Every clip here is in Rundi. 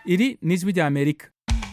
iri ni ijwi rya amerika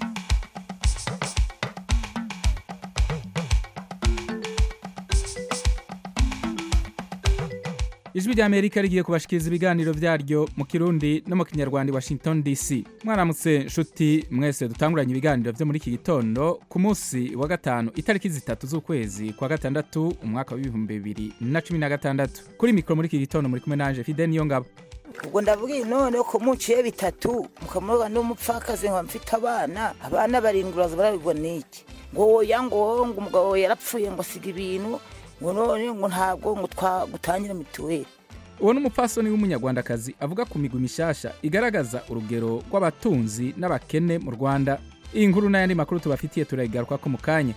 ijwi rya amerika rigiye kubashikiriza ibiganiro vyaryo mu kirundi no mu kinyarwanda i washington dc mwaramutse nshuti mwese dutanguranye ibiganiro vyo muri iki gitondo ku munsi wa gatanu itariki zitatu z'ukwezi kwa gatandatu umwaka w'ibihumbi bibiri na cumi na gatandatu kuri mikoro muri iki gitondo muri kumwe nanje fide niyo ngabo ubwo ndavuga none ko muciye bitatu mukamuroga n'umupfakazi nkaba mfite abana abana barindwi uraza barabibwa n'iki ngo woya ngo ngo umugabo yarapfuye ngo asiga ibintu ngo none ngo ntabwo ngo twagutangira mituweli uwo ni umupfasoni w'umunyarwandakazi avuga ku migwi mishasha igaragaza urugero rw'abatunzi n'abakene mu rwanda iyi nkuru n'ayandi makuru tubafitiye turayigaruka ko mu kanya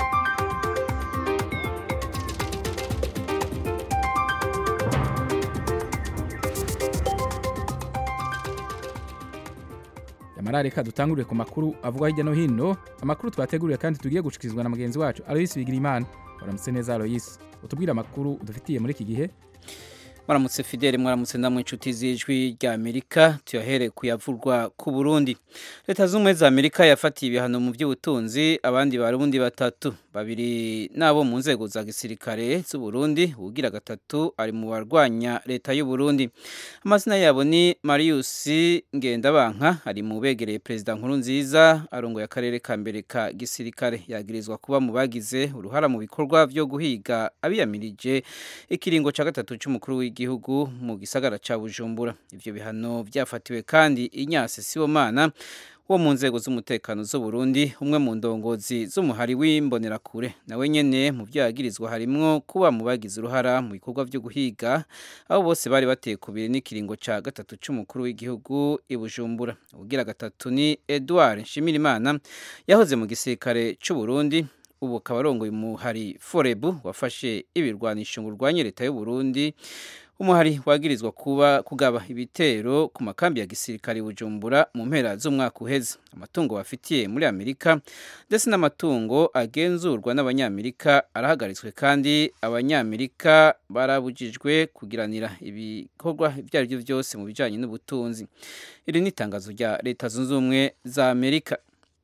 yamara reka dutangurire ku makuru avugwa hirya no hino amakuru twateguriye kandi tugiye gushikirizwa na mugenzi wacu aloyisi bigirimana waramutse neza aloyisi utubwire amakuru udufitiye muri iki gihe mwaramutse fidele mwaramutse namwe inshuti z'ijwi rya amerika tuyahere kuyavurwa ku burundi leta z'ubumwe za amerika yafatiye ibihano mu by'ubutunzi abandi barundi batatu babiri nabo mu nzego za gisirikare z'uburundi uwugira gatatu ari mu barwanya leta y'uburundi amazina yabo ni marius ngendabanka ari mu begereye perezida nkuru nziza arongoye akarere ka mbere ka gisirikare yagirizwa kuba mu bagize uruhara mu bikorwa byo guhiga abiyamirije ikiringo cya gatatu cy'umukuru w'igihugu igihugu mu gisagara ca Bujumbura ivyo bihano byafatiwe kandi Inyase Sibomana wo mu nzego z'umutekano z'u Burundi umwe mu ndongozi z'umuhari w'imbonerakure nawe nyene mu byo yagirizwa harimwo kuba mu bagize uruhara mu bikorwa byo guhiga abo bose bari bateye kubiri n'ikiringo ca gatatu c'umukuru w'igihugu i Bujumbura ugira gatatu ni Edouard Nshimirimana yahoze mu gisirikare c'u Burundi ubu akaba arongoye umuhari forebu wafashe ibirwanisho ngo urwanye leta y'u Burundi umuhari wagirizwa kuba kugaba ibitero ku makambi ya gisirikare bujumbura mu mpera z'umwaka uheze amatungo bafitiye muri amerika ndetse n'amatungo agenzurwa n'abanyamerika arahagaritswe kandi abanyamerika barabujijwe kugiranira ibikorwa ibyo ari byo byose mu bijyanye n'ubutunzi iri ni itangazo rya leta zunze ubumwe za amerika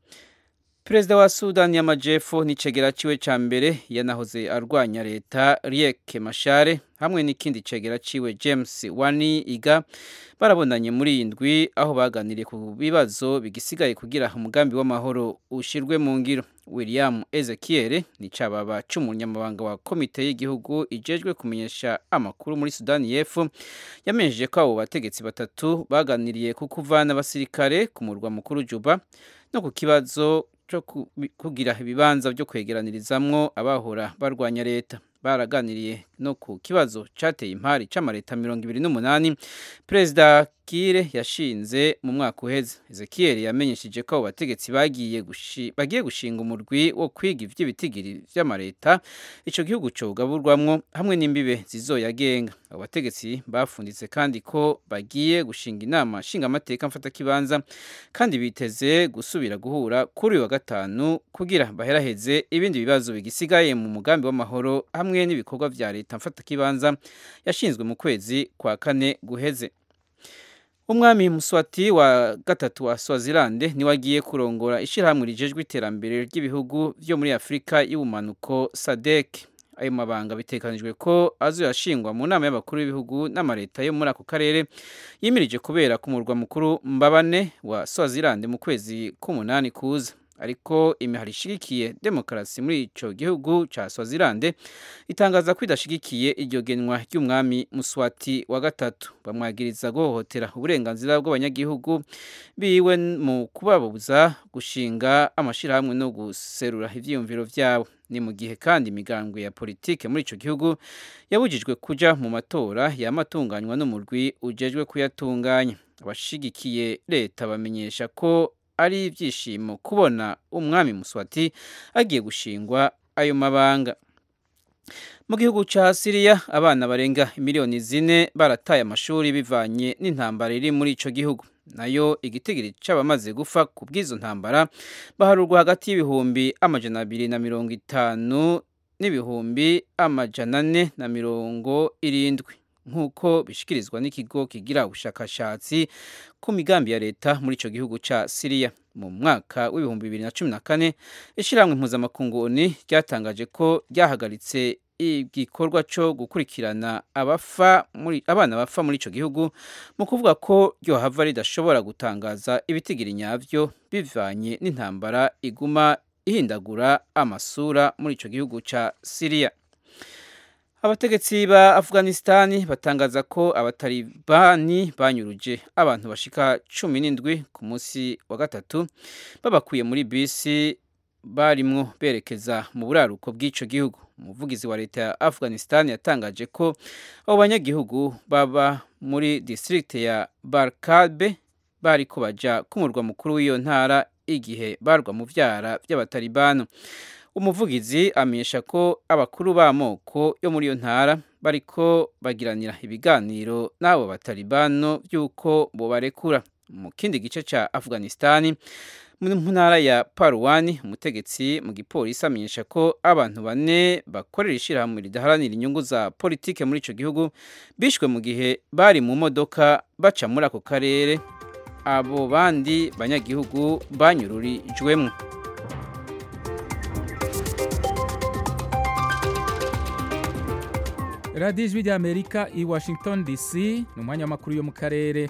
perezida wa sudani y'amajyepfo n'icegera ciwe ca mbere yanahoze arwanya leta riek mashare hamwe n'ikindi cegera ciwe james wani iga barabonanye muri iyi ndwi aho baganiriye ku bibazo bigisigaye kugira umugambi w'amahoro ushirwe mu ngiro william ezekiel ni cababa c'umunyamabanga wa komite y'igihugu ijejwe kumenyesha amakuru muri sudani y'epfo yamenyesheje ko abo bategetsi batatu baganiriye ku kuvana abasirikare ku murwa mukuru juba no ku kibazo cyo kugira ibibanza byo kwegeranirizamwo abahora barwanya leta baraganiriye no ku kibazo cyateye impari c'amareta mirongo ibiri n'umunani perezida kire yashinze mu mwaka uheze ezekiel yamenyesheje ko abo bategetsi bagiye gushi, bagiye gushinga umurwi wo kwiga ivy'ibitigiri vy'amareta ico gihugu cogaburwamwo hamwe n'imbibe zizoyagenga abo bategetsi bafunditse kandi ko bagiye gushinga inama nshingamateka mfatakibanza kandi biteze gusubira guhura kuri uyu wa gatanu kugira baheraheze ibindi bibazo bigisigaye mu mugambi w'amahoro hamwe n'ibikorwa vya leta mfatakibanza yashinzwe mu kwezi kwa kane guheze umwami muswati wa gatatu wa swazilande niwe agiye kurongora ishyirahamwe rijejwe iterambere ry'ibihugu byo muri afurika y'ubumanuko sadek ayo mabanga bitekanijwe ko azoyashingwa mu nama y'abakuru b'ibihugu n'amaleta yo muri ako karere yimirije kubera ku murwa mukuru mbabane wa swazilande mu kwezi k'umunani kuza ariko imihari ishigikiye demokarasi muri ico gihugu ca Swaziland itangaza ko idashigikiye iryo genwa ry'umwami Muswati wa gatatu bamwagiriza guhohotera uburenganzira bw'abanyagihugu biwe mu kubabuza gushinga amashirahamwe no guserura ivyiyumviro vyabo ni mu gihe kandi imigambwe ya politike muri ico gihugu yabujijwe kuja mu matora yamatunganywa n'umurwi ujejwe kuyatunganya abashigikiye leta bamenyesha ko ari ibyishimo kubona umwami muswati agiye gushingwa ayo mabanga mu gihugu cya siriya abana barenga miliyoni zine barataye amashuri bivanye n'intambara iri muri icyo gihugu nayo igitigiri cy'abamaze gupfa ku bw'izo ntambara baharurwa hagati y'ibihumbi amajana abiri na mirongo itanu n'ibihumbi amajana ane na mirongo irindwi nk'uko bishikirizwa n'ikigo kigira ubushakashatsi ku migambi ya leta muri ico gihugu ca Syria mu mwaka w'ibihumbi bibiri na cumi na kane ishyirahamwe mpuzamakungu oni ryatangaje ko ryahagaritse igikorwa cyo gukurikirana abafa muri abana bafa muri ico gihugu mu kuvuga ko ryohava ridashobora gutangaza ibitigiri nyavyo bivanye n'intambara iguma ihindagura amasura muri ico gihugu ca Syria abategetsi ba Afghanistan batangaza ko abatalibani banyuruje abantu bashika cumi n'indwi ku munsi wa gatatu babakuye muri bisi barimwo berekeza mu buraruko bw'ico gihugu umuvugizi wa leta ya Afghanistan yatangaje ko abo banyagihugu baba muri district ya Barkabe bariko baja ku murwa mukuru w'iyo ntara igihe barwa mu vyara by'abatalibano umuvugizi amenyesha ko abakuru b'amoko yo muri iyo ntara bariko bagiranira ibiganiro n'abo batalibano by'uko bobarekura mu kindi gice ca Afghanistan mu ntara ya Parwani umutegetsi mu gipolisi amenyesha ko abantu bane bakorera ishyirahamwe ridaharanira inyungu za politike muri ico gihugu bishwe mu gihe bari mu modoka baca muri ako karere abo bandi banyagihugu banyururijwemo radiyo ijwi ry'amerika i washington dc ni umwanya w'amakuru yo mu karere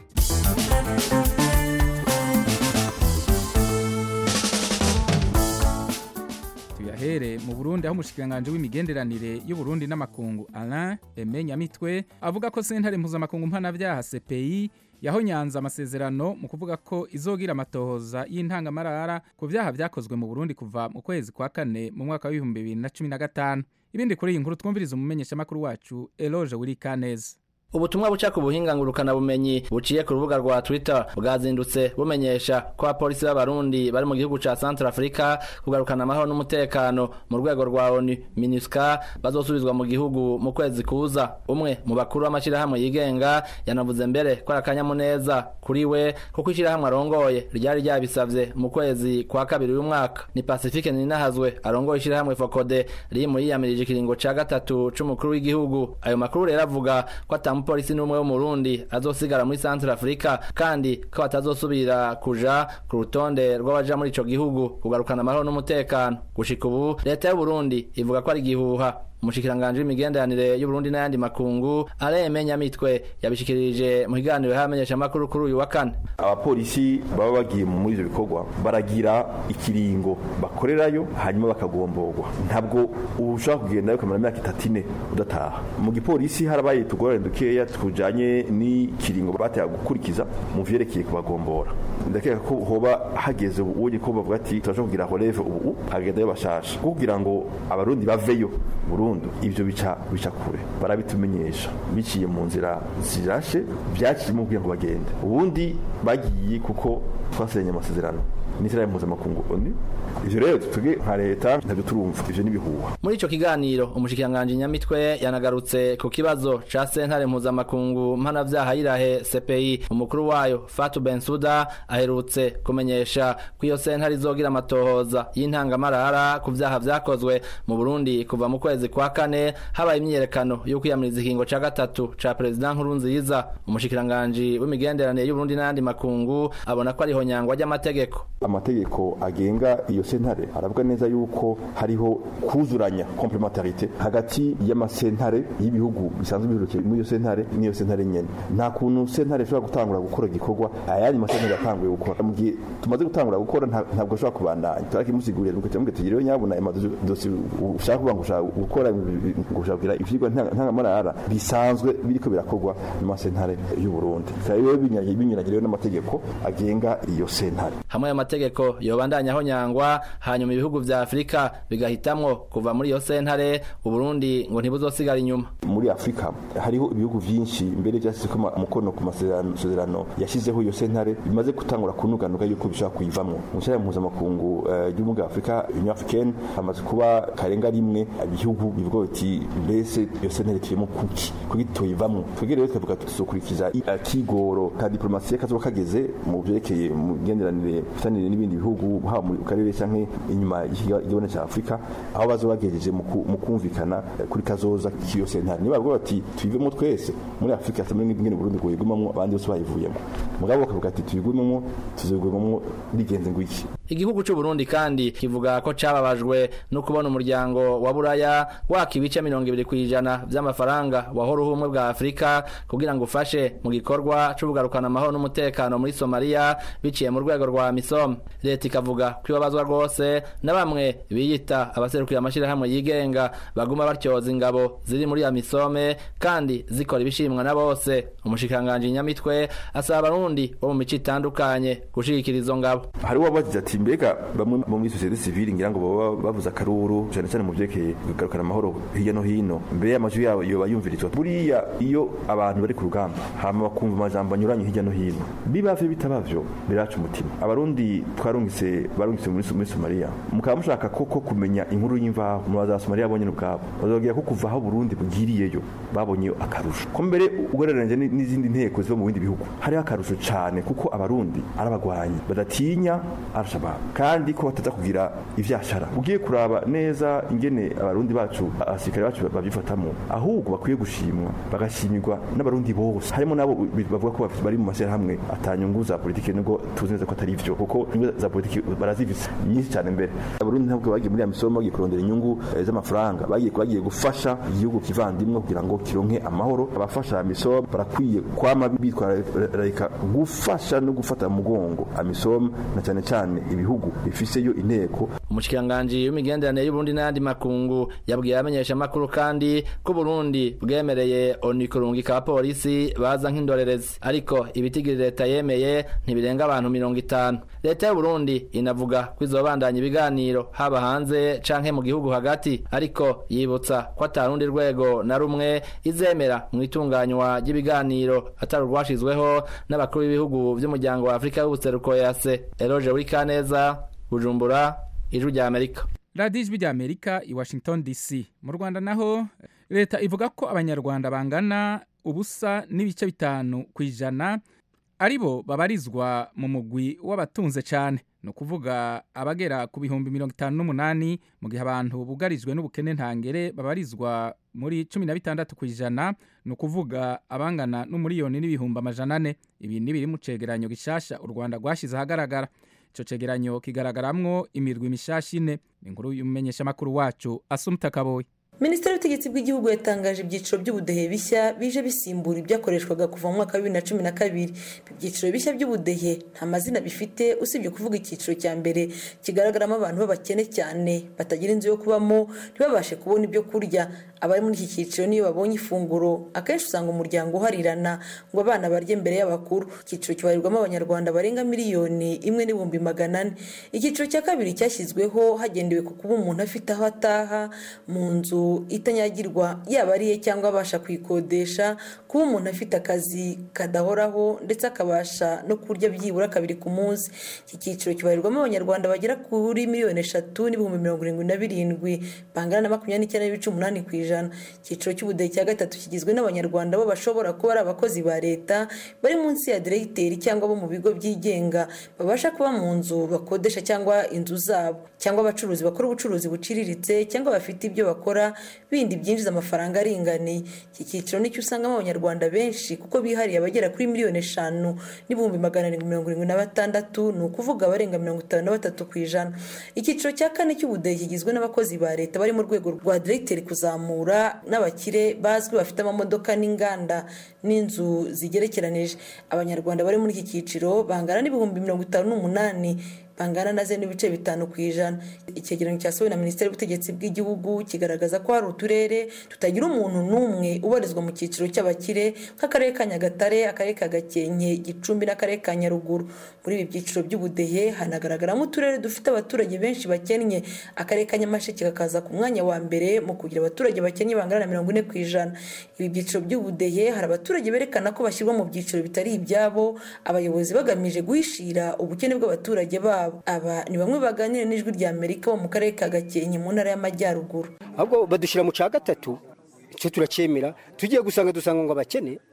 tuyahere mu burundi aho umushikiranganji w'imigenderanire y'uburundi n'amakungu alain eme nyamitwe avuga ko sentare mpuzamakungu mpanabyaha cpi yahonyanze amasezerano mu kuvuga ko izogira amatohoza y'intangamarara ku byaha byakozwe mu burundi kuva mu kwezi kwa kane mu mwaka w'ibihumbi bibiri na cumi na gatanu ibindi kuri iyi nkuru twumviriza umumenyeshamakuru wacu eloge wirikaneza ubutumwa buca ku buhinga ngurukana bumenyi buciye ku rubuga rwa Twitter bwazindutse bumenyesha ko abapolisi b'abarundi bari mu gihugu ca Central Africa kugarukana amahoro n'umutekano mu rwego rwa ONU MINUSCA bazosubizwa mu gihugu mu kwezi kuza umwe mu bakuru b'amashirahamwe yigenga yanavuze mbere ko akanyamuneza kuri we kuko ishirahamwe arongoye ryari ryabisavye mu kwezi kwa kabiri uyu mwaka ni Pacifique Ninahazwe arongoye ishirahamwe Fokode riri mu yiyamirije ikiringo ca gatatu c'umukuru w'igihugu ayo makuru rero avuga ko atamu umupolisi n'umwe wo mu Burundi azosigara muri Central Africa kandi ko batazosubira kuja ku rutonde rw'abaja muri ico gihugu kugarukana amahoro n'umutekano gushika ubu leta y'u Burundi ivuga ko ari gihuha umushikiranganje w'imigenderanire y'Uburundi n'ayandi makungu areme nyamitwe yabishikirije mu kiganiro y'amenyesha makuru kuri uyu wa kane abapolisi baba bagiye muri ivyo bikorwa baragira ikiringo bakorerayo hanyuma bakagomborwa ntabwo ushobora kugendayo ukamara imyaka itatu ine udataha mu gipolisi harabaye tugorane dukeya tujanye n'ikiringo bateye gukurikiza mu vyerekeye kubagombora ndakeka ko hoba hageze ubonye ko bavuga ati turashobora kugira releve ubu hagendayo bashasha kugira ngo abarundi baveyo burundu ivyo bica bica kure barabitumenyesha biciye mu nzira zirashe byakirimo kugira ngo bagende ubundi bagiye kuko twasenye amasezerano n'ishyirahamwe mpuzamakungu oni ivyo rero tuge nka leta ntabyo turumva ivyo n'ibihuha muri ico kiganiro umushikiranganje nyamitwe yanagarutse ku kibazo ca sentare mpuzamakungu mpanavyaha yirahe CPI umukuru wayo Fatou Bensouda aherutse kumenyesha ko iyo sentare izogira amatohoza y'intangamarara ku vyaha vyakozwe mu Burundi kuva mu kwezi kwa kane habaye imyiyerekano yo kwiyamiriza ikingo ca gatatu ca perezida Nkurunziza umushikiranganje w'imigenderanire y'u Burundi n'ayandi makungu abona ko ariho nyangwa ry'amategeko amategeko agenga iyo sentare aravuga neza yuko hariho kuzuranya complementarité hagati y'amasentare y'ibihugu bisanzwe biherukiye muri iyo sentare n'iyo sentare nyene nta kuntu sentare ishobora gutangura gukora igikorwa ayandi masentare yatanguye gukora mu gihe tumaze gutangura gukora ntabwo ashobora kubandanya turakimusigurira nuko turamubwira tugira rero nyabuna amadosi ushaka kuvuga ngo ushaka gukora ngo ushaka kugira ivyigwa ntangamarara bisanzwe biriko birakorwa mu masentare y'u Burundi bikaba rero binyuranyije n'amategeko agenga iyo sentare hamwe ayo mategeko yobandanyaho nyangwa hanyuma ibihugu vya Afrika bigahitamwo kuva muri iyo sentare Uburundi ngo ntibuzosigara inyuma muri Afrika hariho ibihugu vyinshi mbere vyasizeko umukono ku masezerano yashizeho iyo sentare bimaze gutangura kunuganuga yuko bishobora kuyivamwo mu nshyira mpuzamakungu ry'ubumwe bwa Afrika Union Africaine hamaze kuba karenga rimwe ibihugu bivuga biti mbese iyo sentare tuyemo kuki kuki tuyivamwo twebwe rero twavuga tuzokurikiza akigoro ka diplomasiya kazoba kageze mu vyerekeye mu migenderanire n'imigenderanire n'ibindi bihugu haba mu karere canke inyuma y'igabane ca Afrika aho bazoba bagejeje mu kumvikana kuri kazoza kiyo sentare niba bavuga bati tuyivemo twese muri Afrika tamwe ngene Burundi ngo yigumamwo abandi bose bayivuyemo mugabo bakavuga ati tuyigumemo tuzigumemo bigenze ngo iki igihugu cy'u Burundi kandi kivuga ko cababajwe no kubona umuryango wa Buraya waka ibice mirongo ibiri kw'ijana vy'amafaranga wahora ubumwe bwa Afrika kugira ngo ufashe mu gikorwa co kugarukana amahoro n'umutekano muri Somalia biciye mu rwego rwa MISOM leta ikavuga ko ibabazwa rwose na bamwe biyita abaserukira amashirahamwe yigenga baguma batyoza ingabo ziri muri ya MISOM kandi zikora ibishimwa na bose umushikanganje nyamitwe asaba abarundi bo mu mico itandukanye gushigikira izo ngabo hari wabagize ati mbega bamwe mu muri societe civile ngira ngo baba bavuze akaruru cyane cyane mu byerekeye kugarukana amahoro hirya no hino mbere y'amajwi yabo yoba yumvirizwa buriya iyo abantu bari ku rugamba hama bakumva amajambo anyuranye hirya no hino bibavye bitabavyo biraca umutima abarundi twarungitse barungitse muri muri Somalia mukaba mushaka koko kumenya inkuru y'imvaho mu baza Somalia bonye ubwabo bazobwira ko kuva aho Burundi bugiriyeyo babonye akarusho ko mbere ugereranyije n'izindi nteko ziba mu bindi bihugu hari akarusho cyane kuko abarundi arabagwanyi badatinya arashabab kandi ko bataza kugira ivyashara ugiye kuraba neza ingene abarundi bacu abasirikare bacu babyifatamo ahubwo bakwiye gushimwa bagashimirwa n'abarundi bose harimo nabo bavuga ko bari mu mashyirahamwe atanyungu za politiki nubwo tuzi neza ko atari ivyo kuko inyungu za politiki barazifise nyinshi cyane mbere abarundi ntabwo bagiye muri ya misomo bagiye kurondera inyungu z'amafaranga bagiye bagiye gufasha igihugu kivandimwe kugira ngo kironke amahoro abafasha misomo barakwiye kwama bitwararika gufasha no gufata mu mugongo amisom na cyane cyane ibihugu bifiseyo inteko umushikiranganji w'imigenderanire y'uburundi n'ayandi makungu yabwiye abamenyesha amakuru kandi ko Burundi bwemereye oni kurungika abapolisi baza nk'indorerezi ariko ibitigiri leta yemeye ntibirenga abantu mirongo itanu leta y'u Burundi inavuga ko izobandanya ibiganiro haba hanze canke mu gihugu hagati ariko yibutsa ko atarundi rwego na rumwe izemera mu itunganywa ry'ibiganiro atari urwashizweho n'abakuru b'ibihugu by'umuryango wa Afrika y'ubuseruko yase Eloge Wikaneza Bujumbura ijwi rya Amerika radiyo ijwi rya amerika i washington dc mu rwanda naho leta ivuga ko abanyarwanda bangana ubusa n'ibice bitanu ku ijana ari bo babarizwa mu mugwi w'abatunze cyane ni ukuvuga abagera ku bihumbi mirongo itanu n'umunani mu gihe abantu bugarijwe n'ubukene ntangere babarizwa muri cumi na bitandatu ku ijana ni ukuvuga abangana n'umuriyoni n'ibihumbi amajana ane ibi ni biri mu cegeranyo gishasha u rwanda rwashyize ahagaragara icyo cegeranyo kigaragaramwo imirwi mishasha ine ni inkuru y'umumenyeshamakuru wacu asumta kaboyi minisiteri y'ubutegetsi bw'igihugu yatangaje ibyiciro by'ubudehe bishya bije bisimbura ibyakoreshwaga kuva mu mwaka wa bibiri na cumi na kabiri ibi byiciro bishya by'ubudehe nta mazina bifite usibye kuvuga icyiciro cya mbere kigaragaramo abantu b'abakene cyane batagira inzu yo kubamo ntibabashe kubona ibyo kurya abari muri iki cyiciro niyo babonye ifunguro akenshi usanga umuryango uharirana ngo abana barye mbere y'abakuru icyiciro kibarirwamo abanyarwanda barenga miliyoni imwe n'ibihumbi magana ane icyiciro cya kabiri cyashyizweho hagendewe ku kuba umuntu afite aho ataha mu nzu itanyagirwa yaba ariye cyangwa abasha kuyikodesha kuba umuntu afite akazi kadahoraho ndetse akabasha no kurya byibura kabiri ku munsi iki cyiciro kibarirwamo abanyarwanda bagera kuri miliyoni eshatu n'ibihumbi mirongo irindwi na birindwi bangana na makumyabiri n'icyenda n'ibice umunani ku ijana icyiciro cy'ubudehe cya gatatu kigizwe n'abanyarwanda bo bashobora kuba ari abakozi ba leta bari munsi ya diregiteri cyangwa bo mu bigo byigenga babasha kuba mu nzu bakodesha cyangwa inzu zabo cyangwa abacuruzi bakora ubucuruzi buciriritse cyangwa bafite ibyo bakora bindi byinjiza amafaranga aringaniye iki cyiciro nicyo usangamo abanyarwanda benshi kuko bihariye abagera kuri miliyoni eshanu n'ibihumbi magana arindwi mirongo irindwi na batandatu ni ukuvuga abarenga mirongo itanu na batatu ku ijana icyiciro cya kane cy'ubudehe kigizwe n'abakozi ba leta bari mu rwego rwa diregiteri kuzamura n'abakire bazwi bafite amamodoka n'inganda n'inzu zigerekeranije abanyarwanda bari muri iki cyiciro bangana n'ibihumbi mirongo itanu n'umunani bangana na ze n'ibice bitanu ku ijana icyegeranyo cyasohowe na minisiteri y'ubutegetsi bw'igihugu kigaragaza ko hari uturere tutagira umuntu n'umwe ubarizwa mu cyiciro cy'abakire nk'akarere ka nyagatare akarere ka gakenke gicumbi n'akarere ka nyaruguru muri ibi byiciro by'ubudehe hanagaragaramo uturere dufite abaturage benshi bakennye akarere ka nyamasheke kakaza ku mwanya wa mbere mu kugira abaturage bakennye bangana na mirongo ine ku ijana ibi byiciro by'ubudehe hari abaturage berekana ko bashyirwa mu byiciro bitari ibyabo abayobozi bagamije guhishira ubukene bw'abaturage babo aba ni bamwe baganira n'ijwi rya amerika bo mu karere ka gakenke mu ntara y'amajyaruguru ahubwo badushyira mu cya gatatu icyo turacyemera tugiye gusanga dusanga ngo abakene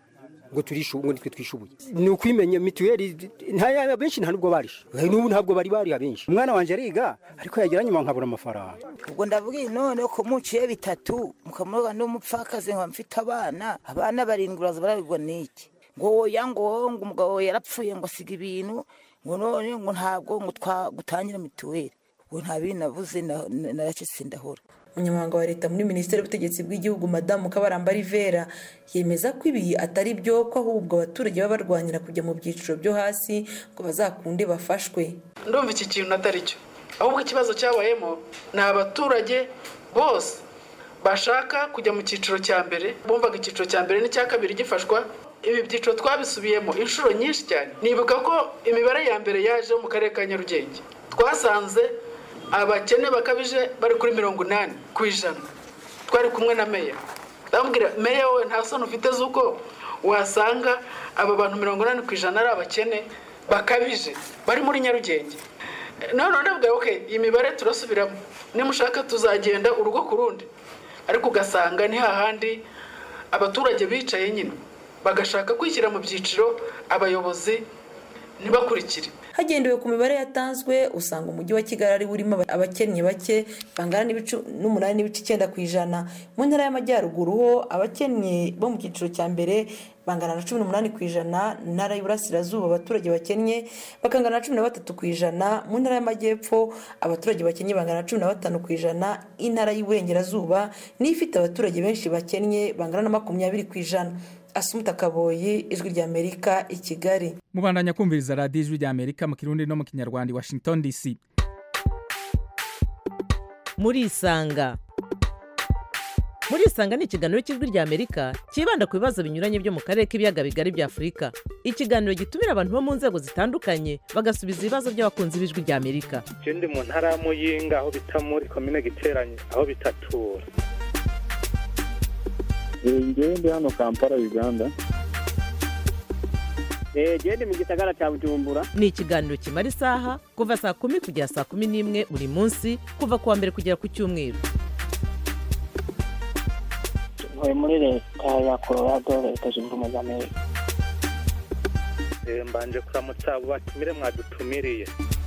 ngo turishu ngo nitwe twishubuye ni ukwimenya mituweli nta benshi nta nubwo barisha n'ubu ntabwo bari bari abenshi umwana wanje ariga ariko yagira nyuma nkabura amafaranga ubwo ndavuga none ko muciye bitatu mukamuroga n'umupfakazi ngo mfite abana abana barindwi uraza barabigwa n'iki ngo woya ngo ngo umugabo yarapfuye ngo asiga ibintu ngo none ngo ntabwo ngo twagutangira mituweli ubu nta bintu navuze naracitse ndahora umunyamabanga wa leta muri minisiteri y'ubutegetsi bw'igihugu madamu kabaramba rivera yemeza ko ibi atari byo ko ahubwo abaturage baba barwanira kujya mu byiciro byo hasi ngo bazakunde bafashwe ndumva iki kintu atari cyo ahubwo ikibazo cyabayemo ni abaturage bose bashaka kujya mu cyiciro cya mbere bumvaga icyiciro cya mbere n'icya kabiri gifashwa ibi byiciro twabisubiyemo inshuro nyinshi cyane nibuka ko imibare ya mbere yaje mu karere ka nyarugenge twasanze abakene bakabije bari kuri mirongo inani ku ijana twari kumwe na meya ndamubwira meya we nta soni ufite z'uko wasanga aba bantu mirongo inani ku ijana ari abakene bakabije bari muri nyarugenge none ndabwira oke iyi mibare turasubiramo nimushaka tuzagenda urugo ku rundi ariko ugasanga ni hahandi abaturage bicaye nyine bagashaka kwishyira mu byiciro abayobozi ntibakurikire hagendewe ku mibare yatanzwe usanga umujyi wa kigali ari urimo abakennye bake bangana n'umunani n'ibice icyenda ku ijana mu ntara y'amajyaruguru ho abakennye bo mu cyiciro cya mbere bangana na cumi n'umunani ku ijana mu ntara y'uburasirazuba abaturage bakennye bakangana na cumi na batatu ku ijana mu ntara y'amajyepfo abaturage bakennye bangana na cumi na batanu ku ijana intara y'uburengerazuba niyo ifite abaturage benshi bakennye bangana na makumyabiri ku ijana asumuta kaboyi ijwi ry'amerika i kigali mubandanya kumviriza radiyo ijwi ry'amerika mu kirundi no mu kinyarwanda washington dc murisanga murisanga ni ikiganiro cy'ijwi ry'amerika cyibanda ku bibazo binyuranye byo mu karere k'ibiyaga bigari bya afurika ikiganiro gitumira abantu bo mu nzego zitandukanye bagasubiza ibibazo by'abakunzi b'ijwi ry'amerika ndi mu ntara ya muyinga aho bita muri komine giteranye aho bitatura ngewe ndi hano kampala uganda genda mu gisagara cya bujumbura ni ikiganiro kimara isaha kuva saa kumi kugera saa kumi n'imwe buri munsi kuva ku wa mbere kugera ku cyumweru ntuye muri leta ya colorado leta zunze ubumwe za amerika mbanje kuramutsa abo batumire mwadutumiriye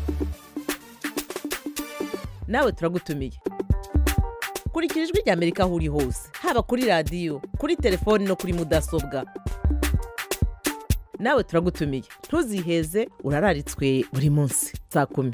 nawe turagutumiye kurikira ijwi ry'amerika aho uri hose haba kuri radiyo kuri telefoni no kuri mudasobwa nawe turagutumiye ntuziheze urararitswe buri munsi saa kumi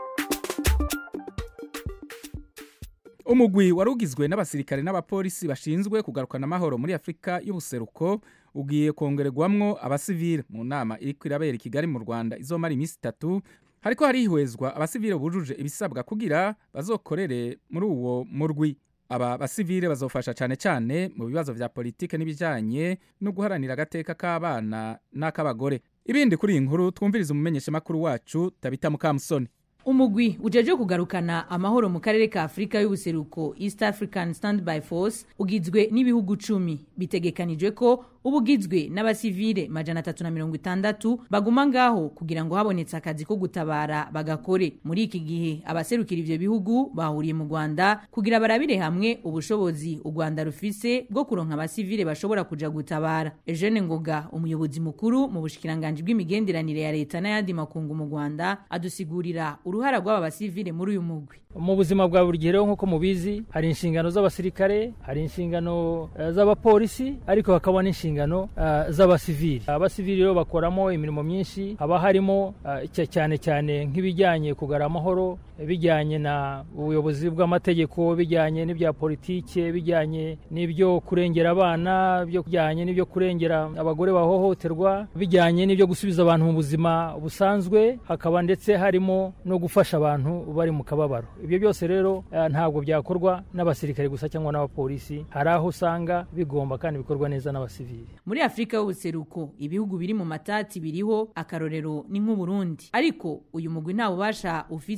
umugwi wari ugizwe n'abasirikare n'abapolisi bashinzwe kugarukana amahoro muri afurika y'ubuseruko ugiye kongererwamwo abasivile mu nama iri irabera i kigali mu rwanda izomara iminsi itatu hariko harihwezwa abasivile bujuje ibisabwa kugira bazokorere muri uwo murwi aba basivile bazofasha cyane cyane mu bibazo vya politike n'ibijanye no guharanira agateka k'abana n'ak'abagore ibindi kuri iyi nkuru twumviriza umumenyeshamakuru wacu tabita mukamusoni umugwi ujeje kugarukana amahoro mu karere ka afurika y'ubuseruko east african standby force ugizwe n'ibihugu cumi bitegekanijwe ko uba ugizwe n'abasivile majana atatu na mirongo itandatu baguma ngaho kugira ngo habonetse akazi ko gutabara bagakore muri iki gihe abaserukira ivyo bihugu bahuriye mu rwanda kugira barabire hamwe ubushobozi u rwanda rufise bwo kuronka abasivile bashobora kuja gutabara eugene ngoga umuyobozi mukuru mu bushikiranganji bw'imigenderanire ya leta n'ayandi makungu mu rwanda adusigurira uruhara rw'aba basivile muri uyu mugwi mu buzima bwa buri gihe rero nk'uko mubizi hari inshingano z'abasirikare hari inshingano uh, z'abapolisi ariko hakaba n'inshingano uh, z'abasivili abasivili rero bakoramo imirimo myinshi haba harimo uh, cyane cyane nk'ibijyanye kugara amahoro bijyanye na ubuyobozi bw'amategeko bijyanye n'ibya politike bijyanye n'ibyo kurengera abana bijyanye n'ibyo kurengera abagore bahohoterwa bijyanye n'ibyo gusubiza abantu mu buzima busanzwe hakaba ndetse harimo no gufasha abantu bari mu kababaro ibyo byose rero ntabwo byakorwa n'abasirikare gusa cyangwa n'abapolisi hari aho usanga bigomba kandi bikorwa neza n'abasivili muri afurika y'ubuseruko ibihugu biri mu matati biriho akarorero ni nk'uburundi ariko uyu mugwi nta bubasha ufise bwo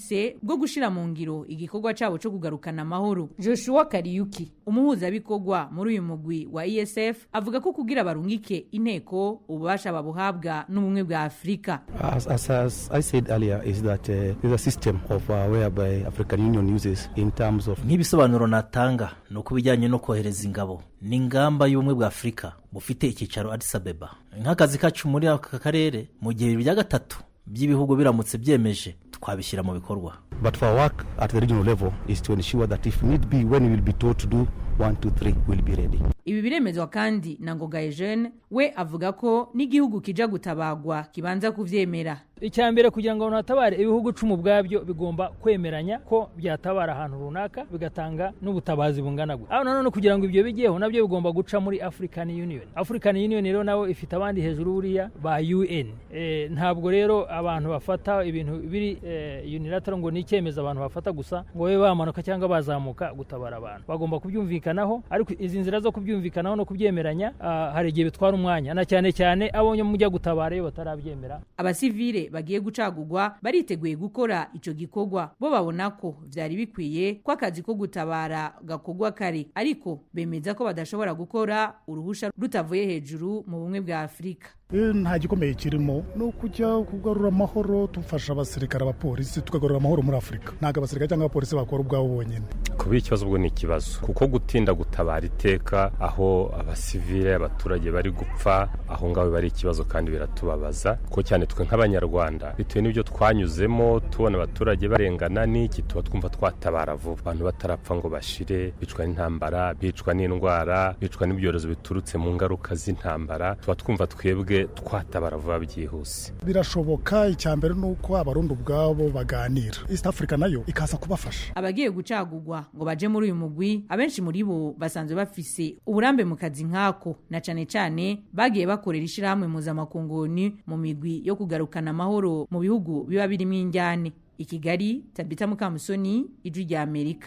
bwo gushira mu ngiro igikorwa cabo co kugarukana amahoro joshua kariyuki umuhuzabikorwa muri uyu mugwi wa esf avuga ko kugira barungike inteko ububasha babuhabwa n'ubumwe bwa afurika As, as, as I said earlier, is that uh, there's a system of uh, whereby African Union uses in terms of nk'ibisobanuro natanga ni uko ibijyanye no kohereza ingabo ni ingamba y'ubumwe bwa afurika bufite icyicaro Addis Abeba nk'akazi kacu muri aka karere mu gihe bibiri bya gatatu by'ibihugu biramutse byemeje twabishyira mu bikorwa But for our work at the regional level is to ensure that if need be, when we will be told to do one, two, three, we'll be ready. ibi biremezwa kandi na ngoga eugene we avuga ko n'igihugu kija gutabagwa kibanza kuvyemera icya mbere kugira ngo hatabare ibihugu icumi ubwabyo bigomba kwemeranya ko byatabara ahantu runaka bigatanga n'ubutabazi bungana gutya aho nanone kugira ngo ibyo bijyeho nabyo bigomba guca muri african union african union rero nawe ifite abandi hejuru buriya ba un e, ntabwo rero abantu bafata ibintu biri e, unilateral ngo ni icyemezo abantu bafata gusa ngo babe bamanuka cyangwa bazamuka gutabara abantu bagomba kubyumvikanaho ariko izi nzira zo kubyumvikanaho no kubyemeranya uh, hari igihe bitwara umwanya na cyane cyane abonye mujya gutabara iyo batarabyemera abasivile bagiye gucagurwa bariteguye gukora ico gikorwa bo babona ko vyari bikwiye ko akazi ko gutabara gakorwa kare ariko bemeza ko badashobora gukora uruhusha rutavuye hejuru mu bumwe bwa afurika nta gikomeye kirimo ni ukujya kugarura amahoro dufasha abasirikare abapolisi tukagarura amahoro muri afurika ntabwo abasirikare cyangwa abapolisi bakora ubwabo bonyine kuba ikibazo ubwo ni ikibazo kuko gutinda gutabara iteka aho abasivile abaturage bari gupfa aho ngaho biba ari ikibazo kandi biratubabaza kuko cyane twe nk'abanyarwanda bitewe n'ibyo twanyuzemo tubona abaturage barengana n'iki tuba twumva twatabara vuba abantu batarapfa ngo bashire bicwa n'intambara bicwa n'indwara bicwa n'ibyorezo biturutse mu ngaruka z'intambara tuba twumva twebwe twatabara vuba byihuse birashoboka icya mbere ni uko abarundi ubwabo baganira east africa nayo ikaza kubafasha abagiye gucagurwa ngo baje muri uyu mugwi abenshi muri bo basanzwe bafise uburambe mu kazi nk'ako na cane cane bagiye bakorera ishirahamwe mpuzamakunguni mu migwi yo kugarukana amahoro mu bihugu biba birimo injyane i kigali tabita mukamusoni ijwi rya amerika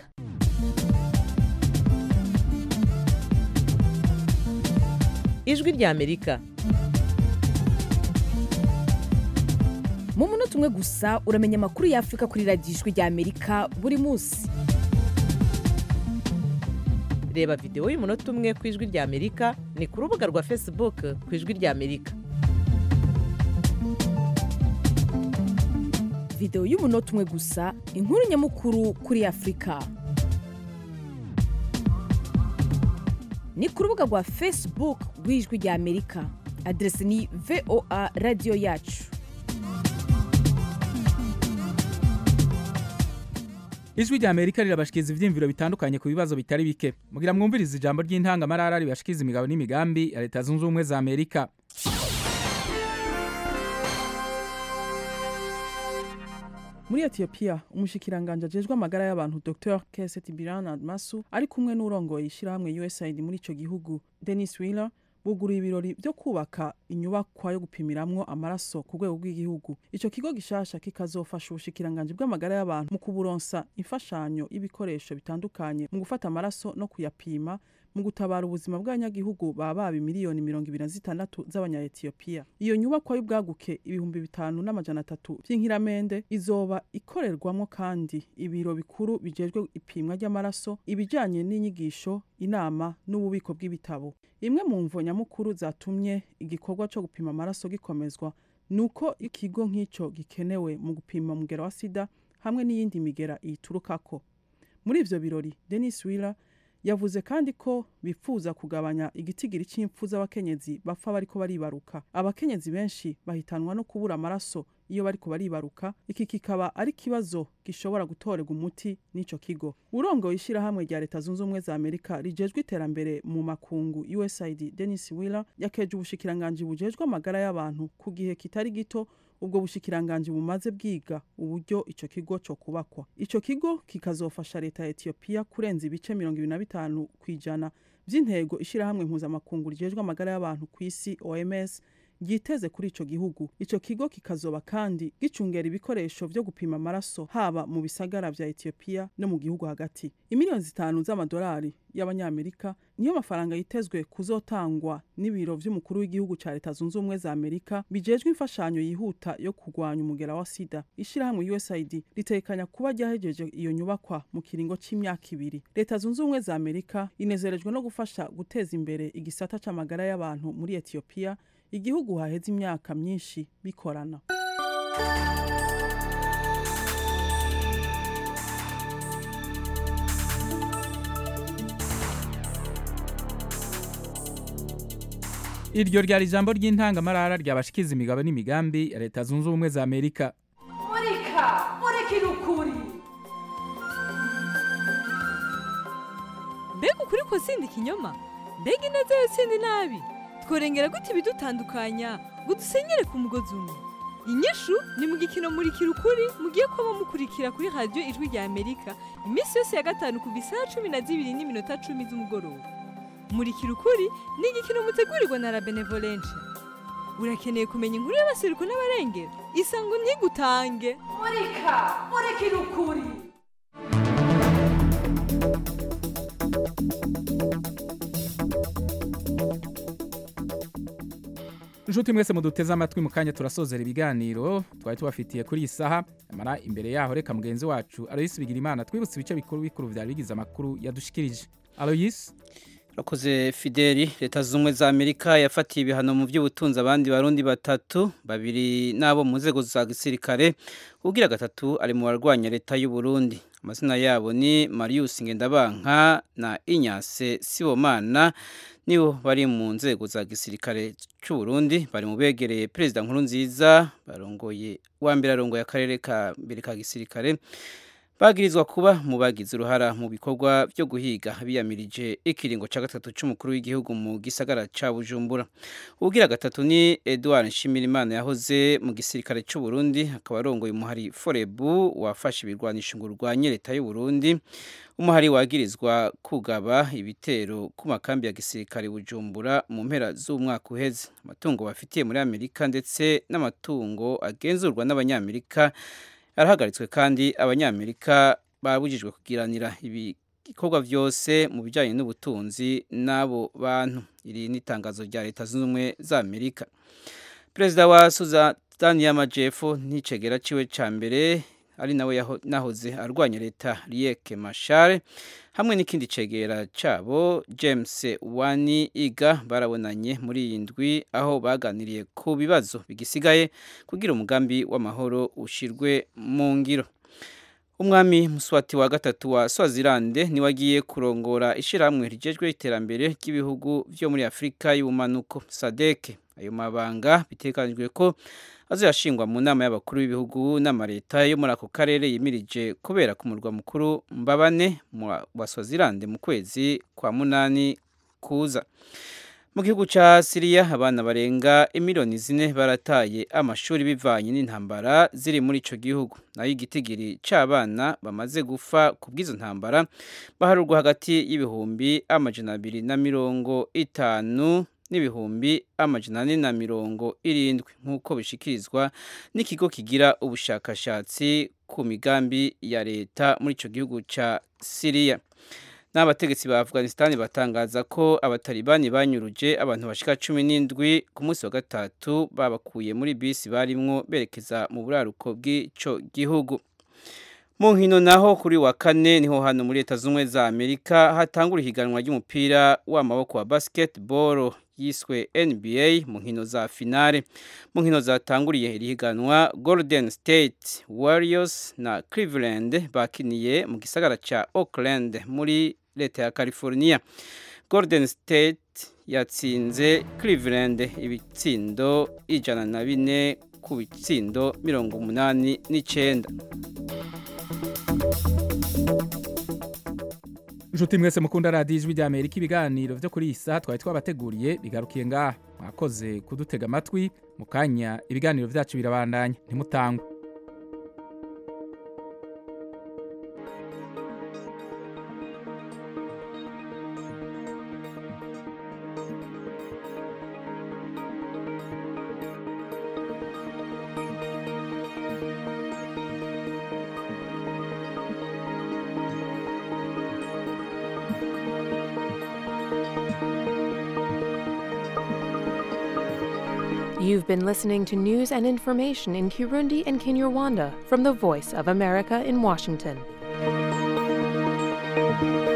ijwi rya amerika mu munota umwe gusa uramenya amakuru y'afurika kuri radiyo ijwi rya amerika buri munsi reba videwo y'umunota umwe ku ijwi rya amerika ni ku rubuga rwa facebook ku ijwi rya amerika videwo y'umunota umwe gusa inkuru nyamukuru kuri afurika ni ku rubuga rwa facebook rw'ijwi rya amerika aderesi ni voa radiyo yacu ijwi rya amerika rirabashikiriza ivyiyumviro bitandukanye ku bibazo bitari bike mugira mwumviriza ijambo ry'intangamarara ribashikiriza imigabo n'imigambi ya leta zunze ubumwe za amerika muri etiyopiya umushikiranganje ajejwe amagara y'abantu dr keset biran masu ari kumwe n'urongoye ishyirahamwe usaid muri ico gihugu denis wheeler buguruye ibirori byo kubaka inyubakwa yo gupimiramwo amaraso ku rwego rw'igihugu ico kigo gishasha kikazofasha ubushikiranganje bw'amagara y'abantu mu kuburonsa imfashanyo y'ibikoresho bitandukanye mu gufata amaraso no kuyapima mu gutabara ubuzima bw'abanyagihugu baba baba miliyoni mirongo ibiri na zitandatu z'abanya-etiyopiya iyo nyubakwa y'ubwaguke ibihumbi bitanu n'amajana atatu vy'inkiramende izoba ikorerwamwo kandi ibiro bikuru bijejwe ipimwa ry'amaraso ibijanye n'inyigisho inama n'ububiko bw'ibitabo imwe mu mvo nyamukuru zatumye igikorwa co gupima amaraso gikomezwa nuko ikigo nk'ico gikenewe mu gupima umugera wa sida hamwe n'iyindi migera iyiturukako muri ivyo birori denis willer yavuze kandi ko bifuza kugabanya igitigiri cy'impfu z'abakenyezi bapfa bariko baribaruka abakenyezi benshi bahitanwa no kubura amaraso iyo bariko baribaruka iki kikaba ari ikibazo gishobora gutorerwa umuti n'ico kigo urongoye ishyirahamwe rya leta zunze ubumwe za amerika rijejwe iterambere mu makungu usaid denis willer yakeje ubushikiranganji bujejwe amagara y'abantu ku gihe kitari gito ubwo bushikiranganji bumaze bwiga uburyo ico kigo co kubakwa ico kigo kikazofasha leta ya etiyopiya kurenza ibice mirongo ibiri na bitanu ku ijana vy'intego ishirahamwe mpuzamakungu rijejwe amagara y'abantu ku isi oms ryiteze kuri ico gihugu ico kigo kikazoba kandi gicungera ibikoresho vyo gupima amaraso haba mu bisagara vya Ethiopia no mu gihugu hagati imiliyoni zitanu z'amadolari y'abanyamerika niyo mafaranga yitezwe kuzotangwa n'ibiro vy'umukuru w'igihugu ca leta zunze ubumwe za amerika bijejwe imfashanyo yihuta yo kurwanya umugera wa sida ishirahamwe usaid ritekanya kuba ryahejeje iyo nyubakwa mu kiringo c'imyaka ibiri leta zunze ubumwe za amerika inezerejwe no gufasha guteza imbere igisata c'amagara y'abantu muri etiyopiya igihugu haheze imyaka myinshi bikorana iryo ryari ijambo ry'intangamarara ryabashikiza imigabo n'imigambi ya leta zunze ubumwe za amerika murika murikira ukuri mbega ukuri ko sindi ikinyoma mbega ineza yo sindi nabi tworengera gute ibidutandukanya ngo dusenyere ku mugozi umwe inyishu ni mu gikino murikira ukuri mugiye kuba mukurikira kuri radiyo ijwi rya amerika iminsi yose ya gatanu kuva isaha cumi na zibiri n'iminota cumi z'umugoroba murikira ukuri ni igikino mutegurirwa na la benevolence urakeneye kumenya inkuru y'abaseruko n'abarengera isango ntigutange murika murikira ukuri inshuti mwese muduteze amatwi mu kanya turasozera ibiganiro twari tubafitiye kuri iyi saha amara imbere yaho reka mugenzi wacu aloyisi bigira imana twibutse ibice bikuru bikuru byari bigize amakuru yadushikirije aloyisi Rakoze Fideli leta zumwe za Amerika yafatiye ibihano mu by'ubutunzi abandi barundi batatu babiri nabo mu nzego za gisirikare ubwira gatatu ari mu barwanya leta y'u Burundi amazina yabo ni Marius Ngendabanka na Inyase Sibomana nibo bari mu nzego za gisirikare cy'u Burundi bari mu begereye perezida nkuru nziza barongoye wa mbere arongoye akarere ka mbere ka gisirikare bagirizwa kuba mu bagize uruhara mu bikorwa byo guhiga biyamirije ikiringo cya gatatu cy'umukuru w'igihugu mu gisagara cya bujumbura ubwira gatatu ni edouard nshimirimana yahoze mu gisirikare cy'u Burundi akaba arongoye umuhari forebu wafashe ibirwanisho ngo urwanye leta y'u Burundi umuhari wagirizwa kugaba ibitero ku makambi ya gisirikare bujumbura mu mpera z'umwaka uheze amatungo bafitiye muri amerika ndetse n'amatungo agenzurwa n'abanyamerika arahagaritswe kandi abanyamerika babujijwe kugiranira ibikorwa byose mu bijyanye n'ubutunzi n'abo bantu iri ni itangazo rya leta zunze ubumwe za amerika perezida wa sudani y'amajyepfo n'icegera ciwe cya mbere ari nawe nahoze arwanya leta riyeke mashare hamwe n'ikindi cegera cyabo james wani iga barabonanye muri iyi ndwi aho baganiriye ku bibazo bigisigaye kugira umugambi w'amahoro ushyirwe mu ngiro umwami muswati wa gatatu wa swazilande niwe agiye kurongora ishyirahamwe rigejwe iterambere ry'ibihugu byo muri afurika y'ubumanuko sadeke ayo mabanga bitekanijwe ko azashingwa mu nama y'abakuru b'ibihugu n'amaleta yo muri ako karere yimirije kubera ku murwa mukuru mbabane wa swazilande mu kwezi kwa munani kuza mu gihugu cya siriya abana barenga imiliyoni zine barataye amashuri bivanye n'intambara ziri muri icyo gihugu nayo igitigiri cy'abana bamaze gufa ku bw'izo ntambara baharurwa hagati y'ibihumbi amajana abiri na mirongo itanu n'ibihumbi amajana ane na mirongo irindwi nk'uko bishikirizwa n'ikigo kigira ubushakashatsi ku migambi ya leta muri icyo gihugu cya siriya n'abategetsi ba afghanistan batangaza ko abatalibani banyuruje abantu bashika cumi n'indwi ku munsi wa gatatu babakuye muri bisi barimwo berekeza mu buraruko bw'ico gihugu mu nkino naho kuri wa kane niho hano muri leta z'ubumwe za amerika hatangura ihiganwa ry'umupira w'amaboko wa basketball yiswe nba mu nkino za finale mu nkino zatanguriye iri higanwa golden state warriors na cleveland bakiniye mu gisagara ca oakland muri leta ya california golden state yatsinze cleveland ibitsindo ijana na bine ku bitsindo mirongo umunani n'icenda inshuti mwese mukunda radiyo ijwi rya amerika ibiganiro byo kuri iyi saha twari twabateguriye bigarukiye ngaha mwakoze kudutega amatwi mu kanya ibiganiro byacu birabandanya ntimutangwe You've been listening to news and information in Kirundi and Kinyarwanda from the Voice of America in Washington.